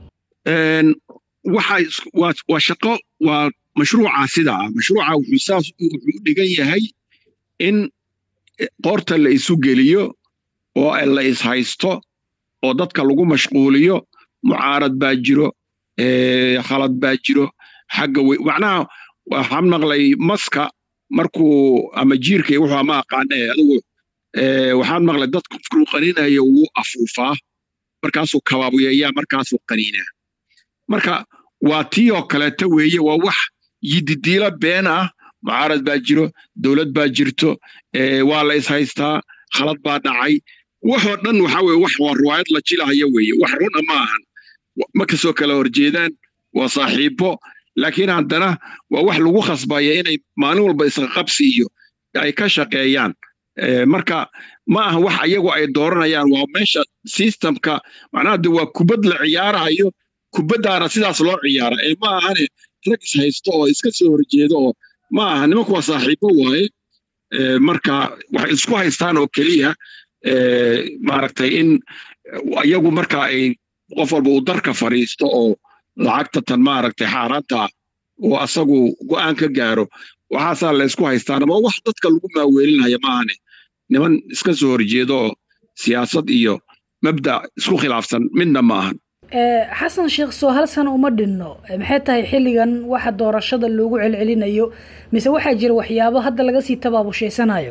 waxa waa shaqo waa mashruuca sida ah mashruuca wuxuu saas wuxuu dhigan yahay in qoorta la isu geliyo oo la ishaysto oo dadka lagu mashquuliyo mucaarad baa jiro khalad baa jiro xagga wey macnaha waxaan maqlay maska markuu ama jiirka wuxuu ama aqaane adigu waxaan maqlay dadku qofkuu qaninayo wuu afuufaa markaasuu kabaabuyeeyaa markaasuu qaniinaa marka waa tii oo kaleeta weeye waa wax yididiila been ah mucaarad baa jiro dowlad baa jirto waa la ishaystaa khalad baa dhacay waxoo dhan waxa weye wax waa riwaayad la jilahayo weeye wax runa ma ahan ma kasoo kala horjeedaan waa saaxiibo laakiin haddana waa wax lagu khasbaya inay maalin walba isqaqabsi iyo ay ka shaqeeyaan marka ma aha wax iyagu ay dooranayaan waa meesha systemka macnaha de waa kubad la ciyaarayo kubaddaana sidaas loo ciyaara ee ma ahane rag is haysto oo iska soo horjeedo oo ma aha nimanku waa saaxiibo waaye marka waxay isku haystaan oo keliya maaragtay in iyagu marka ay qof walba uu darka fadhiisto oo lacagta tan maaragtay xaaraanta oo asagu go'aan ka gaaro waxaasaa la ysku haystaan ama wax dadka lagu maaweelinaya maahane niman iska soo horjeedo oo siyaasad iyo mabda isku khilaafsan midna ma ahan xasan sheekh soo hal sana uma dhinno maxay tahay xilligan waxa doorashada loogu celcelinayo mise waxaa jira waxyaabo hadda laga sii tabaabushayanayo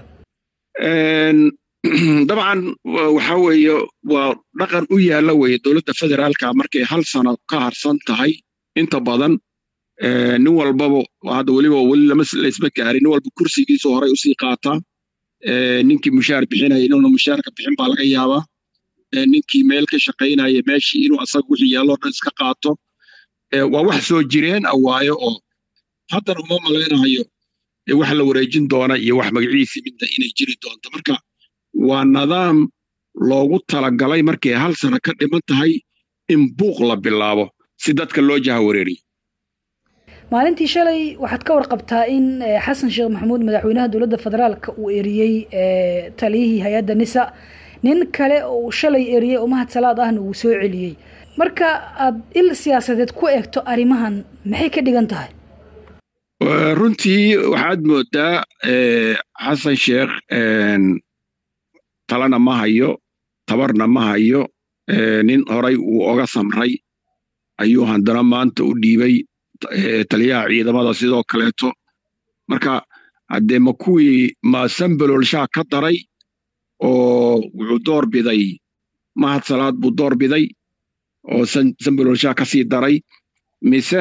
dabcan waxa weeye waa dhaqan u yaalla weye dowladda federaalka markay hal sano ka harsan tahay inta badan nin walbaba hadda weliba weli lama laysma gaarin nin walba kursigiisa horay usii qaataa ninkii mushaar bixinaya inuuna mushaarka bixin baa laga yaabaa ninkii meel ka shaqaynaya meeshii inuu asaga wixii yaalloo dhan iska qaato waa wax soo jireen ah waayo oo haddana uma malaynayo wax la wareejin doona iyo wax magaciisii midna inay jiri doonto marka waa nidaam loogu talagalay markay hal sano ka dhiman tahay in buuq la bilaabo si dadka loo jahawareeriyo maalintii shalay waxaad ka warqabtaa in xasan sheekh maxamuud madaxweynaha dowladda federaalka uu eriyey taliyihii hay-adda nisa nin kale oo shalay eriyey oo mahad salaad ahna uu soo celiyey marka aad il siyaasadeed ku eegto arrimahan maxay ka dhigan tahay runtii waxaad moodaa xasan sheekh talana ma hayo tabarna ma hayo nin horay uu oga samray ayuu haddana maanta u dhiibay taliyaha ciidamada sidoo kaleeto marka haddee ma kuwii ma sambaloolshaa ka daray oo wuxuu door biday mahad salaad buu door biday oo sambaloolshaa ka sii daray mise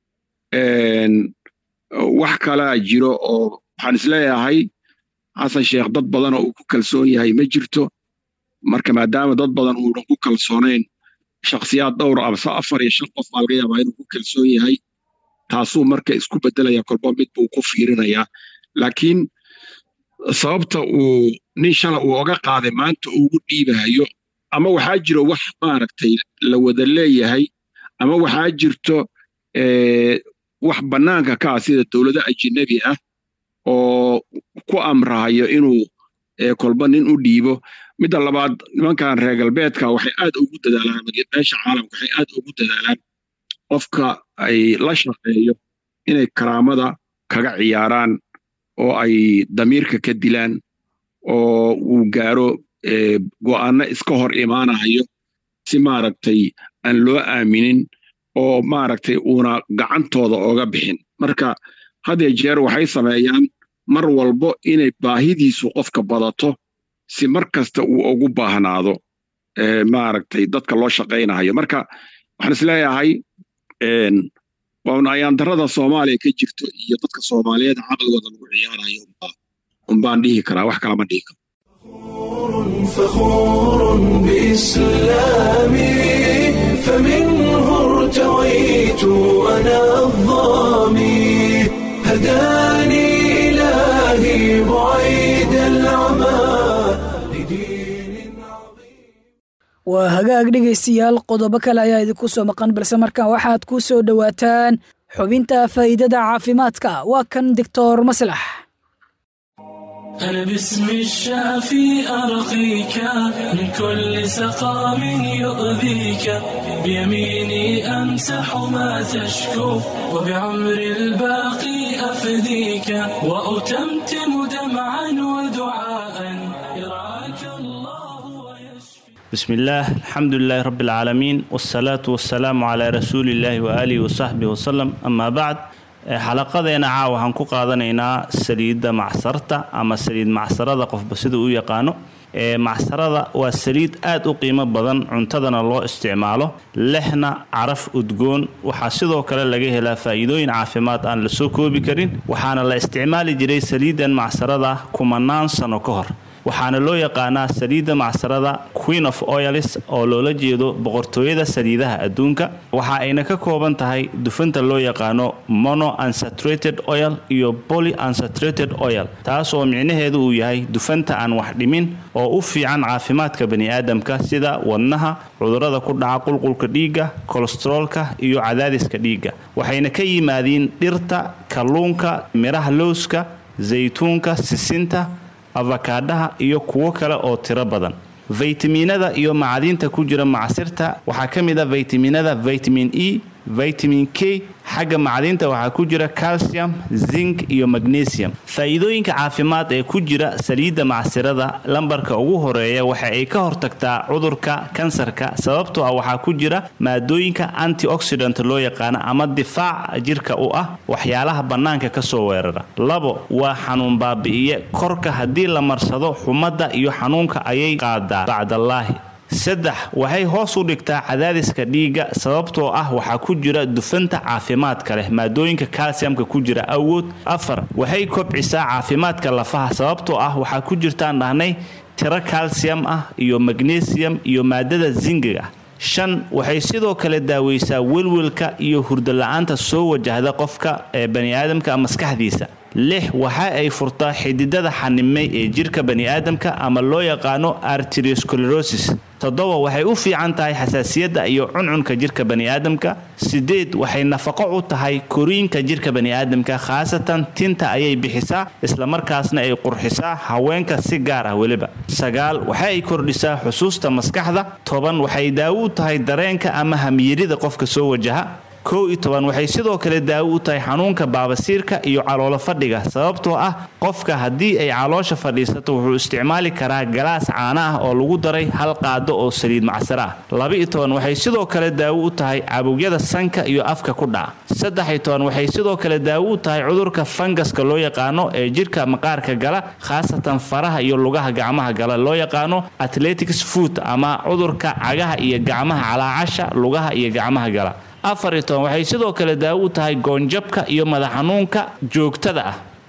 wax kalaa jiro oo waxaan isleeyahay xasan sheekh dad badan oo uu ku kalsoon yahay ma jirto marka maadaama dad badan uunan ku kalsoonayn shakhsiyaad dhowr amase afar iyo shan qof baa laga yaabaa inuu ku kalsoon yahay taasuu marka isku bedelaya kolba mid buu ku fiirinayaa laakiin sababta uu nin shala uu oga qaaday maanta ugu dhiibahayo ama waxaa jiro wax maaragtay la wada leeyahay ama waxaa jirto wax bannaanka ka ah sida dowlado ajinabi ah oo ku amrahayo inuu kolba nin u dhiibo midda labaad nimankan reer galbeedka waxay aad ugu dadaalaan meesha caalamka waxay aad ugu dadaalaan qofka ay la shaqeeyo inay karaamada kaga ciyaaraan oo ay damiirka ka dilaan oo uu gaaro go'aanno iska hor imaanayo si maaragtay aan loo aaminin oo maaragtay uuna gacantooda oga bixin marka hadee jeer waxay sameeyaan mar walbo inay baahidiisu qofka badato si mar kasta uu ugu baahnaado maaragtay dadka loo shaqaynayo marka waxaan isleeyahay ayaandarada soomaaliya ka jirto iyo dadka soomaaliyeed caqligooda lagu ciyaarayo unbaan dhihi karaa wax kalama dhihi karo فخور بإسلامي فمنه ارتويت أنا الظامي هداني إلهي بعيد العمى لدين waa hagaag dhegaystayaal qodobo kale ayaa idinku soo maqan balse markaan waxaad ku soo dhowaataan xubinta faa'iidada caafimaadka waa kan doctor maslax أنا باسم الشافي أرقيك من كل سقام يؤذيك بيميني أمسح ما تشكو وبعمر الباقي أفديك وأتمتم دمعا ودعاء يرعاك الله ويشفي بسم الله الحمد لله رب العالمين والصلاة والسلام على رسول الله وآله وصحبه وسلم أما بعد xalaqadeena caawa waxaan ku qaadanaynaa saliidda macsarta ama saliid macsarada qofba sida u yaqaano macsarada waa saliid aad u qiimo badan cuntadana loo isticmaalo lehna caraf udgoon waxaa sidoo kale laga helaa faa'iidooyin caafimaad aan la soo koobi karin waxaana la isticmaali jiray saliiddan macsarada kumanaan sano ka hor waxaana loo yaqaanaa saliidda macsarada queen of oilis oo loola jeedo boqortooyada saliidaha adduunka waxa ayna ka kooban tahay dufanta loo yaqaano mono unsaturated oil iyo poly unsaturated oil taas oo micnaheedu uu yahay dufanta aan wax dhimin oo u fiican caafimaadka baniaadamka sida wadnaha cudurrada ku dhaca qulqulka dhiigga kolestaroolka iyo cadaadiska dhiigga waxayna ka yimaadiin dhirta kalluunka midhaha lowska zaytuunka sisinta afakaadhaha iyo kuwo kale oo tiro badan faytamiinada iyo macdinta ku jira macsirta waxaa ka mid a faytamiinada vitamin e vitamin k xagga macdinta waxaa ku jira calcium zinc iyo magnesium faa'iidooyinka caafimaad ee ku jira saliidda macsirada lambarka ugu horeeya waxa ay ka hortagtaa cudurka kansarka sababtoo ah waxaa ku jira maadooyinka antioxidant loo yaqaano ama difaac jirka u ah waxyaalaha bannaanka ka soo weerara labo waa xanuun baabi'iye korka haddii la marsado xumadda iyo xanuunka ayay qaadaa bacdallaahi saddex waxay hoos u dhigtaa cadaadiska dhiigga sababtoo ah waxaa ku jira dufanta caafimaadka leh maadooyinka kalsiyamka ku jira awood afar waxay kobcisaa caafimaadka lafaha sababtoo ah waxaa ku jirtaan dhahnay tiro kalsiyam ah iyo magnesium iyo maadada zingiga shan waxay sidoo kale daaweysaa welwelka iyo hurdala-aanta soo wajahda qofka ee baniaadamka maskaxdiisa lix waxa ay furtaa xididada xanimay ee jirka baniaadamka ama loo yaqaano arteriosclerosis toddoba waxay u fiican tahay xasaasiyadda iyo cuncunka jirka baniaadamka sideed waxay nafaqo u tahay koriinka jirka baniaadamka khaasatan tinta ayay bixisaa islamarkaasna ay qurxisaa haweenka si gaar ah weliba sagaal waxa ay kordhisaa xusuusta maskaxda toban waxay daawo u tahay dareenka ama hamyirida qofka soo wajaha kow iyo toban waxay sidoo kale daawo u tahay xanuunka baabasiirka iyo caloolo fadhiga sababtoo ah qofka haddii ay caloosha fadhiisato wuxuu isticmaali karaa galaas caana ah oo lagu daray hal qaado oo saliid macsaro ah laba-iyo toban waxay sidoo kale daawo u tahay cabugyada sanka iyo afka ku dhaca saddex-iyo toban waxay sidoo kale daawo u tahay cudurka fangaska loo yaqaano ee jirka maqaarka gala khaasatan faraha iyo lugaha gacmaha gala loo yaqaano athletics foot ama cudurka cagaha iyo gacmaha calaacasha lugaha iyo gacmaha gala afar iyo toban waxay sidoo kale daawo u tahay goonjabka iyo madax xanuunka joogtada ah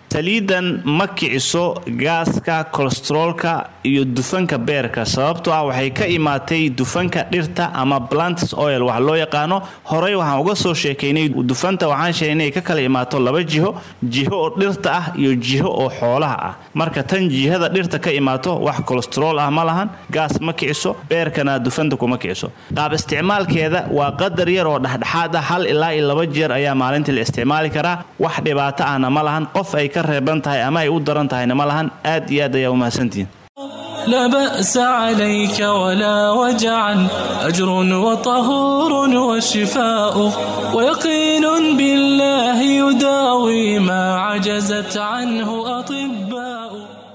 saliidan ma kiciso gaaska kolesteroolka iyo dufanka beerka sababtoo ah waxay ka imaatay dufanka dhirta ama plantis oil wax loo yaqaano horey waxaan uga soo sheekaynay dufanta waxaan sheegnay inay ka kala imaato laba jiho jiho oo dhirta ah iyo jiho oo xoolaha ah marka tan jihada dhirta ka imaato wax kolesterool ah ma lahan gaas ma kiciso beerkana dufanta kuma kiciso qaab isticmaalkeeda waa qadar yar oo dhexdhexaad ah hal ilaa iyo laba jeer ayaa maalintii la isticmaali karaa wax dhibaato ahna ma lahan qof ay ka reeban tahay ama ay u daran tahayna ma lahan aad iyo aad ayaa umahadsantihiin لا بأس عليك ولا وجعا أجر وطهور وشفاء ويقين بالله يداوي ما عجزت عنه أطباء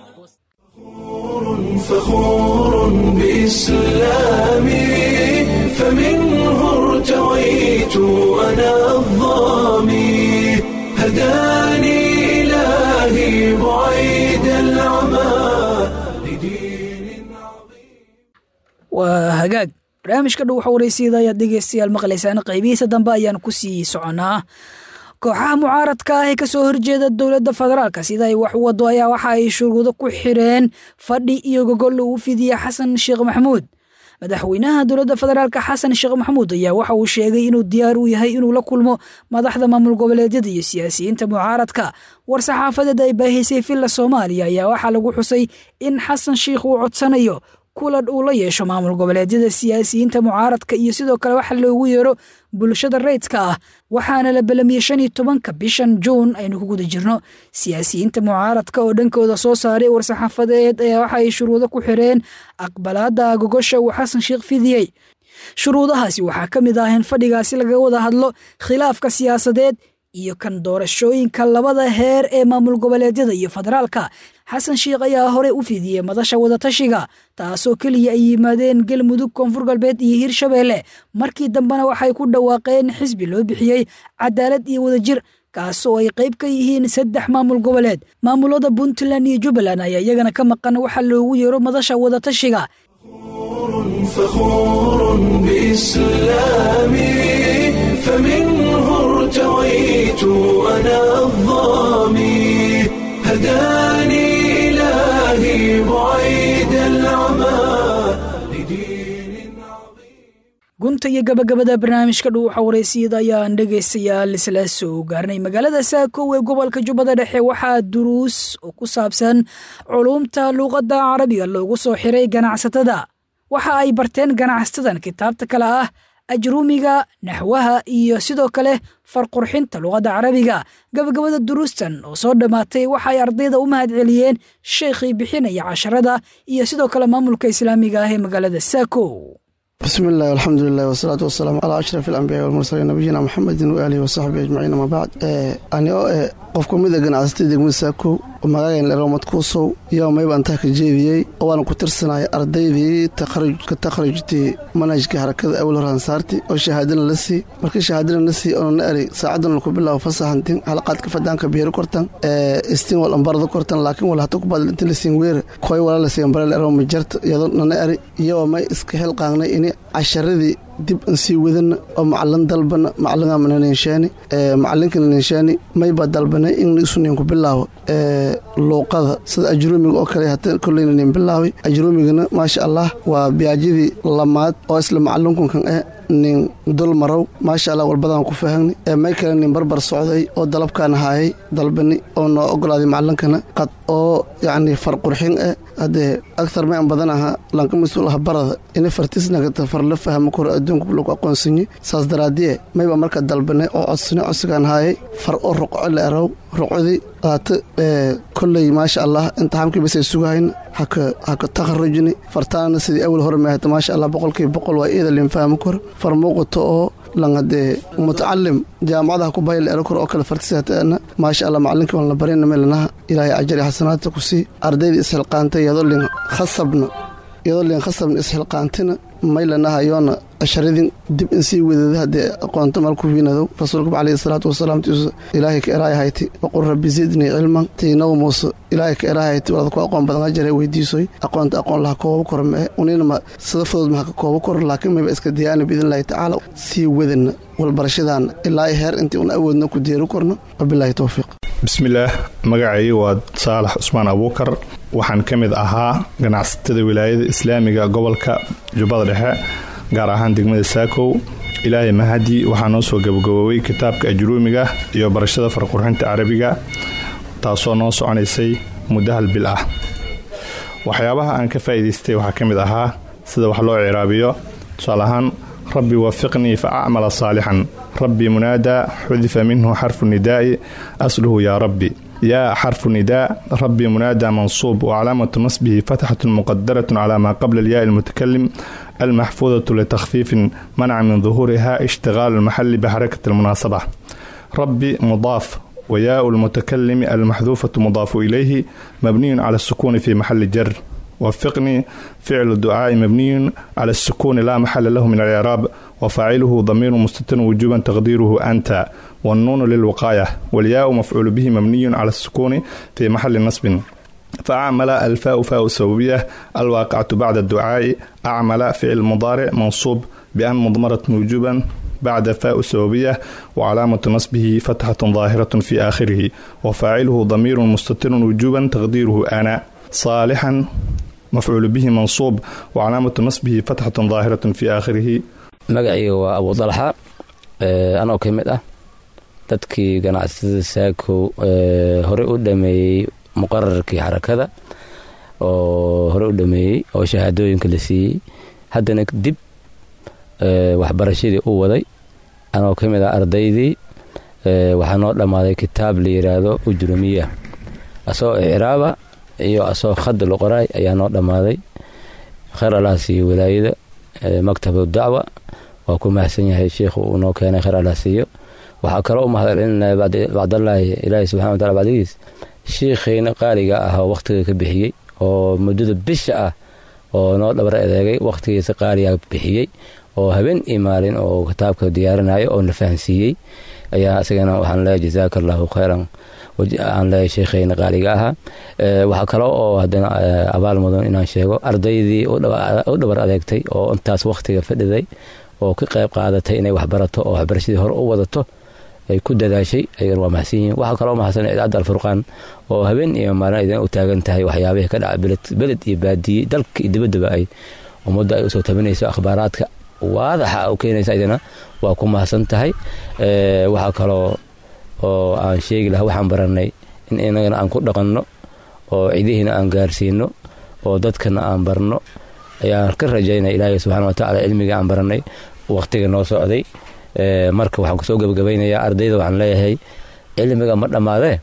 فخور بإسلامي فمنه ارتويت أنا الظامي هداني إلهي بعيد العمى لدين waa hagaag barnaamijka dhow xawaraysyada ayaad dhegeystayaal maqlaysaan qaybihiisa dambe ayaan ku sii soconnaa kooxaha mucaaradka ah ee kasoo horjeeda dowladda federaalka sida ay wax u wado ayaa waxa ay shuruudo ku xireen fadhi iyo gogol uu fidiya xasan sheekh maxamuud madaxweynaha dowladda federaalka xasan sheekh maxamuud ayaa waxa uu sheegay inuu diyaar u yahay inuu la kulmo madaxda maamul goboleedyada iyo siyaasiyiinta mucaaradka war-saxaafadeed ay baahisay villa soomaaliya ayaa waxaa lagu xusay in xasan sheikh uu codsanayo kulan uu la yeesho maamul goboleedyada siyaasiyiinta mucaaradka iyo sidoo kale waxa loogu yeero bulshada rayidka ah waxaana la belamiyey shan iyo tobanka bishan juun aynu ku guda jirno siyaasiyiinta mucaaradka oo dhankooda soo saaray war-saxaafadeed ayaa waxa ay shuruudo ku xireen aqbalaada gogosha uu xasan sheekh fidiyey shuruudahaasi waxaa ka mid ah in fadhigaasi laga wada hadlo khilaafka siyaasadeed iyo kan doorashooyinka labada heer ee maamul goboleedyada iyo federaalka xasan sheikh ayaa horey u fidiyey madasha wadatashiga taasoo keliya ay yimaadeen galmudug koonfur galbeed iyo hirshabeelle markii dambena waxay ku dhawaaqeen xisbi loo bixiyey cadaalad iyo wadajir kaasoo ay qayb ka yihiin saddex maamul goboleed maamulada puntland iyo jubbaland ayaa iyagana ka maqan waxa loogu yeero madasha wadatashiga فخور بإسلامي فمنه ارتويت أنا الظامي هداني إلهي بعيد العمى لدين gunta iyo gabagabada barnaamijka dhow xawareysiyada ayaan dhegaystayaal isla soo gaarnay magaalada saakow ee gobolka jubbada dhexe waxaa duruus oo ku saabsan culuumta luuqadda carabiga loogu soo xiray ganacsatada waxa ay barteen ganacsatada kitaabta kale ah ajruumiga naxwaha iyo sidoo kale farqurxinta luqadda carabiga gabagabada duruustan oo soo dhammaatay waxa ay ardayda u mahad celiyeen sheikhii bixinaya casharada iyo sidoo kale maamulka islaamiga ah ee magaalada saakow بسم الله والحمد لله والصلاة والسلام على أشرف الأنبياء والمرسلين نبينا محمد وآله وصحبه أجمعين ما بعد أنا qof ka mid a ganacsatay degmada saakow oo magaagan leroomad kuusow iyo mayba antaa ka jeediyey oo waana ku tirsanaya ardaydii ka takharujtay manhajka harakada awal hor hansaarti oo shahaadana la sii markii shahaadana la sii oona na eri saacadana ku bilaabo fasaxantin halaqaadka fadaanka biiro kortan istiin wal ambarada kortan laakiin wal hata ku badal inta la siin weere koy wala la siin bare lerooma jarta iyadoo nana eri iyo may iska xilqaangnay ini casharadii dib an sii wadana oo macalin dalbana macalingamana ninshaani macalinkana ninshaani mayba dalbanay in isunin ku bilaabo luuqada sida ajruumiga oo kale hata kolleyna nin bilaaway ajruumigana maasha allah waa biyaajadii lamaad oo isla macalinkunkan eh nin dul marow maasha allah walbadaan ku fahagni may kale nin barbar socday oo dalabkaan haayay dalbani oo noo ogolaaday macalinkana qad oo yacni farqurxin eh haddee agtar may an badan ahaa lanka mas-uul ah barada ina fartisnagata farla fahmo kor adduunka lagu aqoonsanyi saas daraadiye mayba marka dalbanay oo codsani codsigaan haayay far oo roqo la erow roqodii aata kolley maasha allah imtixaamkii basay sugahayna haka haka takharujni fartaana sidii awal hore mahata maasha allah boqolkiiba boqol waa iyada linfahmo kor far muuqato oo lan hadee mutacalim jaamacadaha ku bayla ero kor oo kale fartisatana maasha allah macalinkii waan la barina meelanaha ilaahay ajari xasanaadta ku sii ardayda isxilqaantay iyadoo lin khasabna iyadoo lin khasabna isxilqaantina maylanaha yoona casharadin dib in sii wadada haddee aqoonto malku wiinadow rasuulkaba calayhi salaatu wasalaam tiisu ilaahay ka eraayahayti waqul rabbi zidnii cilman tiinaw muuse ilaahay ka eraayahayti walada ku aqoon badan ajare weydiisoy aqoonta aqoon laha kooba kor mee uninama sida fudud maha ka kooba kor laakiin mayba iska diyaana biidnillahi tacaala sii wadana walbarashadan ilaa heer intii un awoodna ku deeri korno wabilaahi towfiiq bismillaah magacay waa saalax cusmaan abuukar waxaan ka mid ahaa ganacsatada wilaayada islaamiga gobolka jubbada dhexe gaar ahaan degmada saakow ilaahay mahadi waxaa noo soo gabagaboobay kitaabka ajruumiga iyo barashada farqurxinta carabiga taasoo noo soconaysay muddo hal bil ah waxyaabaha aan ka faa'iidaystay waxaa ka mid ahaa sida wax loo ciraabiyo tusaale ahaan rabbi wafiqnii fa acmala saalixan rabbi munaadaa xudifa minhu xarfu nidaa'i asluhu yaa rabbi yaa xarfu nidaa rabbi munaadaa mansuub wacalaamatu nasbihi fatxatun muqadaratun calaa maa qabla alyaai almutakalim almaxfuudatu litakfiifin manaca min duhuuriha ishtigaalu almaxali bixarakati almunaasaba rabbi mudaaf وياء المتكلم المحذوفة مضاف إليه مبني على السكون في محل جر وفقني فعل الدعاء مبني على السكون لا محل له من الإعراب وفاعله ضمير مستتر وجوبا تقديره أنت والنون للوقاية والياء مفعول به مبني على السكون في محل نصب فأعمل الفاء فاء السببية الواقعة بعد الدعاء أعمل فعل مضارع منصوب بأن مضمرة وجوبا بعد فاء السببية وعلامة نصبه فتحة ظاهرة في آخره وفاعله ضمير مستتر وجوبا تقديره أنا صالحا مفعول به منصوب وعلامة نصبه فتحة ظاهرة في آخره magacayga waa abu dalxa anoo ka mid ah dadkii ganacsatada saakow horey u dhameeyey muqararkii xarakada oo horey u dhameeyey oo shahaadooyinka la siiyey haddana dib waxbarashadii u waday anoo ka mid ah ardaydii waxaa noo dhammaaday kitaab la yidhaahdo ujrumiya asoo icraaba iyo asoo khada la qoraay ayaa noo dhammaaday khayr allah siiyo wilaayada maktabu dacwa waa ku mahadsan yahay sheikhu uu noo keenay khayr allah siiyo waxaa kaloo u mahadcelinaya bacdallaahi ilaahi subxana wa tacala bacdigiis shiikhayna qaaliga ah oo wakhtiga ka bixiyey oo muddada bisha ah oo noo dhabar adeegay wakhtigiisa qaaliga bixiyey oo habeen iyo maalin oo kitaabka diyaarinayo oo na fahansiiyey ayaa isagana waxaan leeyahay jazaaka allahu khayran aan leeyahay sheekhayna qaaliga ahaa waxaa kale oo haddana abaal mudan inaan sheego ardaydii u dhabar adeegtay oo intaas wakhtiga fadhiday oo ka qayb qaadatay inay waxbarato oo waxbarashadii hore u wadato ay ku dadaashay ayagana waa mahadsan yihiin waxaa kaloo mahadsan idaacadda alfurqaan oo habeen iyo maalin idin u taagan tahay waxyaabihii ka dhaca beled iyo baadiye dalka iyo dibaddaba ay ummadda ay usoo tabinayso akhbaaraadka waadaxa u keenaysa idina waa ku mahadsan tahay waxaa kaloo oo aan sheegi lahaa waxaan baranay in inagana aan ku dhaqanno oo cidihiina aan gaarsiino oo dadkana aan barno ayaan ka rajaynaya ilaahay subxana watacaala cilmiga aan baranay wakhtiga noo socday marka waxaan kusoo gebagabaynayaa ardayda waxaan leeyahay cilmiga ma dhammaadee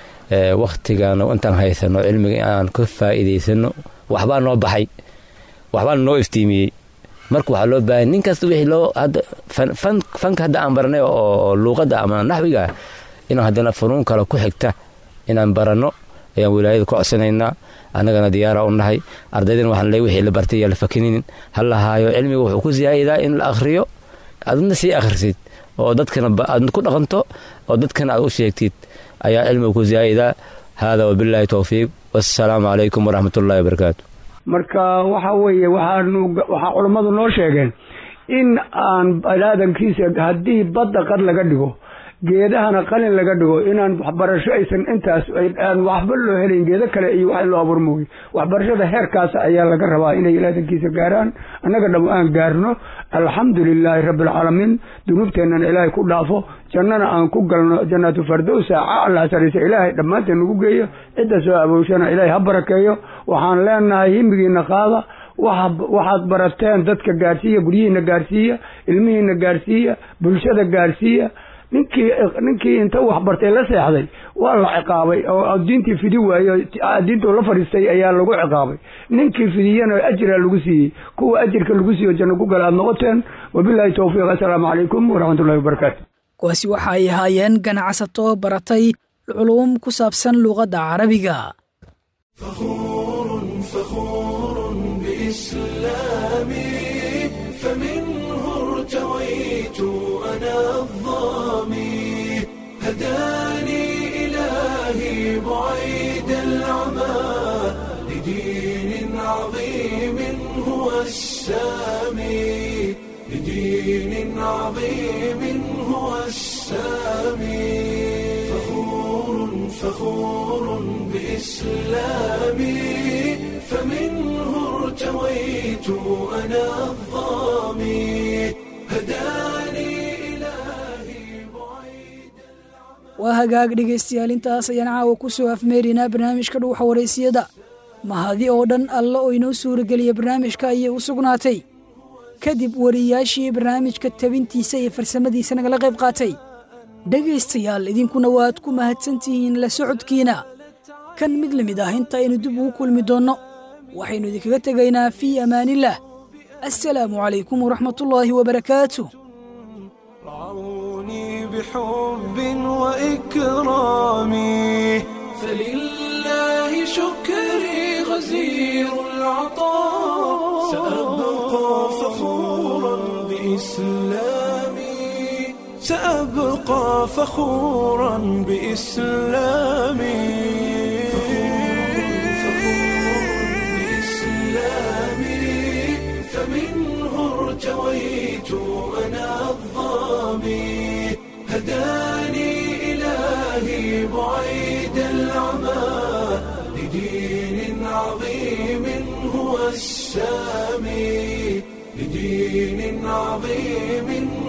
wakhtigan intaan haysano cilmiga aan ka faa'iidaysano waxbaa noo baxay waxbaa noo iftiimiyey marka waxaa loo baahanya nin kasta wixii loo hadda fanka hadda aan baranay oo luuqadda ama naxwiga inaan haddana funuun kale ku xigta inaan baranno ayaan wilaayada ku codsanaynaa annagana diyaara u nahay ardaydana waxaan leey wixii la bartay yaa la fakininin ha lahaayo cilmiga wuxuu ku siyaayidaa in la akhriyo adna sii akhrisid oo dadkana aad ku dhaqanto oo dadkana aad u sheegtid ayaa cilmiga ku siyaayidaa haadaa wabilaahi towfiiq wassalaamu calaykum waraxmatullahi wabarakaatu marka waxa weeye waxaanu waxaa culammadu noo sheegeen in aan baniaadankiisa haddii badda qad laga dhigo geedahana qalin laga dhigo inaan waxbarasho aysan intaas aan waxba loo helayn geedo kale iyo wax loo abuur mooye waxbarashada heerkaas ayaa laga rabaa inay ilaadankiisa gaaraan annaga dham aan gaarno alxamdu lilaahi rabbialcaalamiin dunuubteennana ilaahay ku dhaafo jannana aan ku galno jannaatu fardowsa cala saraysa ilaahay dhammaanteen nagu geeyo cidda soo abowshana ilaahay ha barakeeyo waxaan leenahay himigiina qaada waxaad barateen dadka gaarsiiya guryihiina gaarsiiya ilmihiina gaarsiiya bulshada gaarsiiya ninkii ninkii inta wax bartay la seexday waa la ciqaabay oo diintii fidi waayo diintuu la fadhiistay ayaa lagu ciqaabay ninkii fidiyana ajira lagu siiyey kuwa ajirka lagu siiyo janno ku gala aad noqoteen wabilaahi towfiiq assalaamu calaykum waraxmatullahi wabarakaatu kuwaasi waxa ay ahaayeen ganacsato baratay culuum ku saabsan luuqadda carabiga هداني إلهي بعيد العمى لدين عظيم هو السامي لدين عظيم هو السامي فخور فخور بإسلامي فمنه ارتويت أنا الظامي هداني waa hagaag dhegaystayaal intaas ayaan caawa ku soo afmeerinaa barnaamijka dhuuxa waraysiyada mahadi oo dhan alla oo inoo suurageliya barnaamijka ayay u sugnaatay kadib wariyaashii barnaamijka tabintiisa iyo farsamadiisa nagala qayb qaatay dhegaystayaal idinkuna waad ku mahadsantihiin la socodkiina kan mid la mid ah inta aynu dib ugu kulmi doonno waxaynu idinkaga tegaynaa fii amaanillaah assalaamu calaykum waraxmatullaahi wabarakaatu بحب وإكرامي فلله شكري غزير العطاء سأبقى فخورا بإسلامي سأبقى فخورا بإسلامي فمنه ارتويت أنا الظامي هداني إلهي بعيد العمى لدين عظيم هو السامي لدين عظيم